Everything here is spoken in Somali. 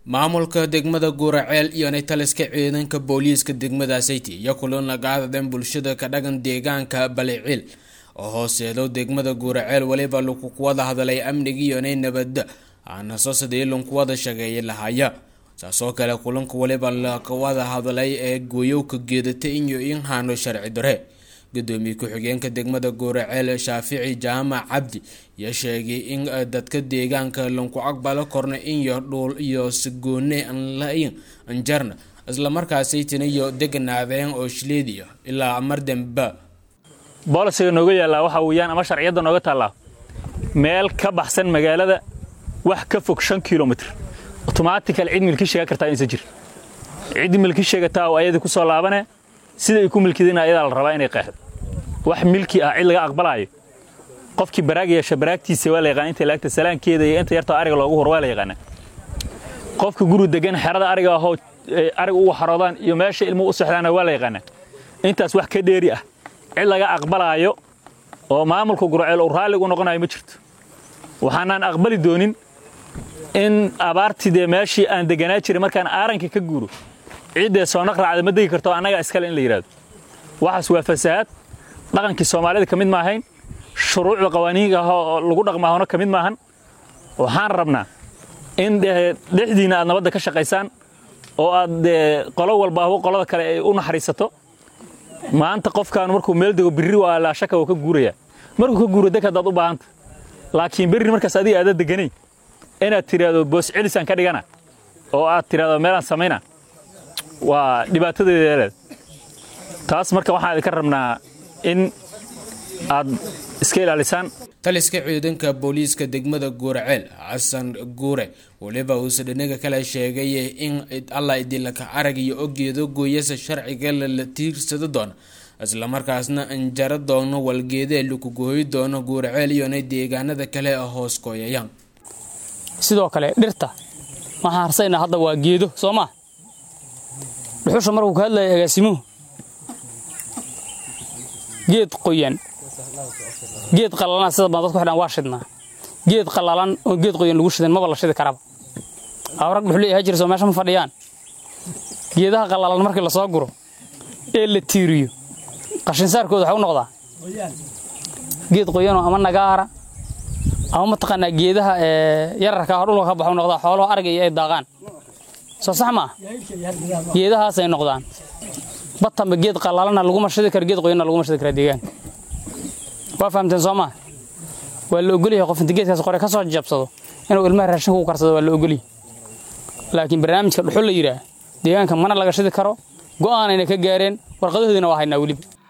maamulka degmada guuraceel iyo taliska ciidanka booliiska degmada sayti iyo kulan laga hadleen bulshada ka dhagan deegaanka baliciil oo hooseedo degmada guuraceel weliba lagu wada hadlay amnigiiyonay nabada aanaso sidii lanku wada shageeya lahaya saasoo kale kulanka weliba laka wada hadlay ee gooyowka geedata iyo in haano sharci dare gudoomiye ku-xigeenka degmada guuraceel shaafici jaamac cabdi iyo sheegay in dadka deegaanka lanku aqbalo korna inyo dhuul iyo sigoone aan la-in anjarna islamarkaasaytina iyo deganaadeen oo shileediya ilaa mar damba boolisiga nooga yaallaa waxa weeyaan ama sharciyadda nooga taallaa meel ka baxsan magaalada wax ka fog shan kilomitr otomaatikal cid milki sheega kartaa insa jir cid milki sheegataa oo ayadii ku soo laabane sida ay ku milkideen ayadaa la rabaa inay qeexdo wax milki ah cid laga aqbalaayo qofkii baraag yeesha baraagtiisa waa la yaqaan inta laagta salaankeeda iyo inta yartoo ariga loogu hor waa la yaqaanaa qofka guri degan xerada ariga ahoo arig ugu xaroodaan iyo meesha ilmuhu u sexdaana waa la yaqaanaa intaas wax ka dheeri ah cid laga aqbalaayo oo maamulka gurceel uu raallig u noqonayo ma jirto waxaanaan aqbali doonin in abaartii dee meeshii aan deganaa jiray markaan aaranka ka guuro ciiddee soo naqraacda ma degi karto annagaa iskale in la yidhahdo waxaas waa fasahaad dhaqankii soomaalida ka mid maahayn shuruucda qawaaniinka ah oo lagu dhaqmaahona ka mid maahan waxaan rabnaa in dhexdiinna aad nabadda ka shaqaysaan oo aad qolo walba ahbo qolada kale ay u naxariisato maanta qofkaan markuu meel dego birri waa laashaka oo ka guuraya markuu ka guuro deg haddaad u baahanta laakiin berri markaas adiga aada deganay inaad tidhaahdo boos celisaan ka dhigana oo aad tidhahdo meelaan samayna waa dhibaatadeedaaleed taas marka waxaan idinka rabnaa in aad iska ilaalisaan taliska ciidanka booliiska degmada guuraceel xasan guure weliba uuse dhinaga kale sheegay in allah idilaka arag iyo ogeedo gooyasa sharciga lala tiirsado doono islamarkaasna anjaro doono walgeedee laku gooyi doono guuraceel iyona deegaanada kale hoos kooyayaan sidoo kale dhirta waxaan harsaynaa hadda waa geedo soo maa dhuxusha markuu ka hadlaya agaasimuhu geed qoyan geed qallalan sida baan dadku xidhan waa shidnaa geed qallalan oo geed qoyan lagu shidan maba la shidi karaba awrag dhuxul ahaa jira soo meesha ma fadhiyaan geedaha qallalan markii lasoo guro ee la tiiriyo qashinsaarkooda waxaa u noqdaa geed qoyanoo ama nagaara ama mataqaanaa geedaha yararka ah dhulka ka baxu noqdaa xoolaho arga iyo ay daaqaan soo sax maa geedahaasay noqdaan batanba geed qalaalana laguma shidi karo geed qoyanna laguma shidi karaa deegaanka waa fahamteen soo maa waa la ogolyahay qof inta geedkaas qore ka soo jabsado inuu ilmaha raashinka u karsado waa la ogolyahay laakiin barnaamijka dhuxul la yidhaah deegaanka mana laga shidi karo go'aanayna ka gaareen warqadahoodina waa haynaa weliba